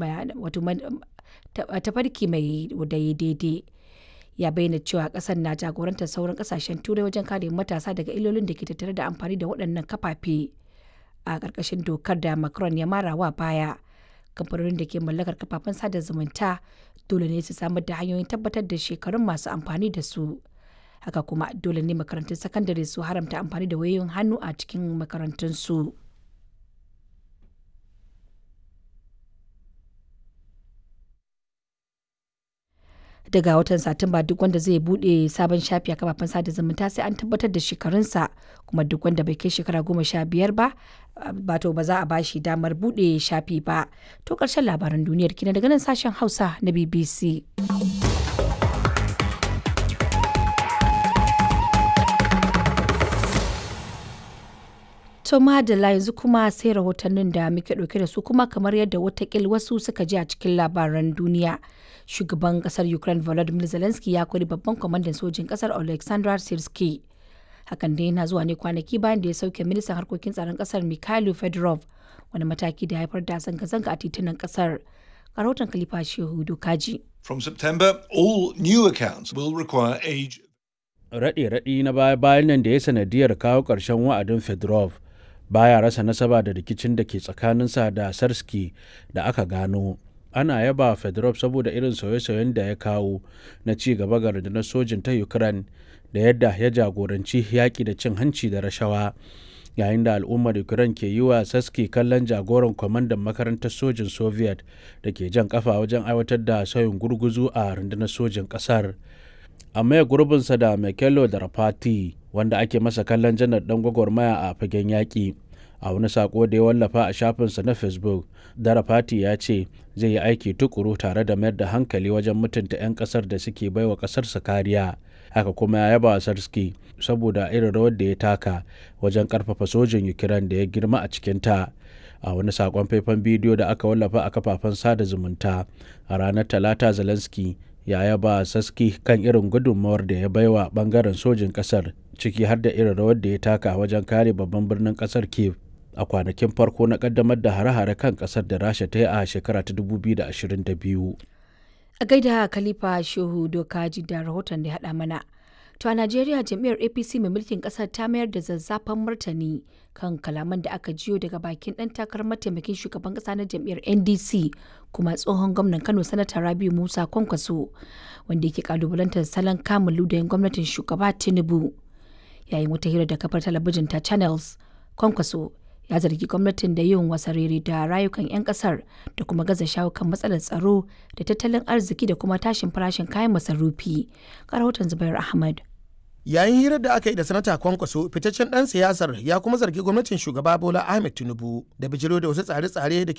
tafarki mai daidai ya bayyana cewa kasar na jagorantar sauran kasashen turai wajen kare matasa daga illolin da ke tattare da amfani da waɗannan kafafe a ƙarƙashin dokar da macron ya mara wa baya kamfanonin da ke mallakar kafafen sada zumunta dole ne su samar da hanyoyin tabbatar da shekarun masu amfani da su haka kuma dole ne makarantun sakandare su haramta amfani da wayoyin hannu a cikin makarantunsu. daga watan satumba duk wanda zai bude sabon shafi a kafafen sada zumunta sai an tabbatar da shekarunsa kuma duk wanda bai kai shekara goma sha biyar ba bato ba za a bashi damar bude shafi ba to karshen labaran duniyar kina daga nan sashen hausa na bbc To madalla yanzu kuma sai rahotannin da muke ɗauke da su kuma kamar yadda watakil wasu suka ji a cikin labaran duniya. Shugaban kasar Ukraine Volodymyr Zelensky ya kori babban kwamandan sojin kasar Alexander Sirski. Hakan dai yana zuwa ne kwanaki bayan da ya sauke ministan harkokin tsaron kasar Mikhailo Fedorov wani mataki da haifar da zanga-zanga a titunan kasar. Rahoton Khalifa Shehu Dokaji. From September, all new accounts will require age. Raɗe-raɗi na baya-bayan nan da ya sanadiyar kawo ƙarshen wa'adin Fedorov baya rasa nasaba da rikicin da ke tsakaninsa da sarski da aka gano ana yaba fedorov saboda irin sauye-sauyen da ya kawo na ci gaba ga rundunar sojin ta ukraine da yadda ya jagoranci yaƙi da cin hanci da rashawa yayin da al'ummar ukraine ke yi wa saski kallon jagoran kwamandan makarantar sojin soviet da ke jan kafa wajen aiwatar da sauyin gurguzu a rundunar sojin ƙasar a maye gurbinsa da Mekelo da Rafati wanda ake masa kallon janar dan gwagwarmaya a fagen yaƙi a wani sako da ya wallafa a shafinsa na facebook darafati ya ce zai yi aiki tukuru tare da mayar da hankali wajen mutunta 'yan kasar da suke baiwa kasarsa kariya haka kuma ya yaba sarski saboda irin rawar da ya taka wajen karfafa sojin ukraine da ya girma a cikinta a wani sakon faifan bidiyo da aka wallafa a kafafen sada zumunta a ranar talata zelensky ya yaba saski kan irin gudunmawar da ya baiwa bangaren sojin kasar ciki har da irin rawar da ya taka wajen kare babban birnin kasar kiev a kwanakin farko na kaddamar da hare-hare kan kasar da rasha ta yi a shekara ta 2022 a gaida khalifa shehu dokaji da rahoton da ya haɗa mana to a najeriya jam'iyyar apc mai mulkin kasar ta mayar da zazzafan martani kan kalaman da aka jiyo daga bakin ɗan takarar mataimakin shugaban ƙasa na jam'iyyar ndc kuma tsohon gwamnan kano sanata rabiu musa kwankwaso wanda yake kalubalantar salon kamun ludayin gwamnatin shugaba tinubu yayin wata hira da kafar talabijin ta channels kwankwaso ya zargi gwamnatin da yin wasarere da rayukan 'yan kasar da kuma gaza shawo kan matsalar tsaro da tattalin arziki da kuma tashin farashin kayan masarufi rahoton zubair ahmad yayin hirar da aka yi da sanata kwankwaso fitaccen dan siyasar ya kuma zargi gwamnatin shugaba bola ahmed tinubu da bijiro da wasu tsare-tsare da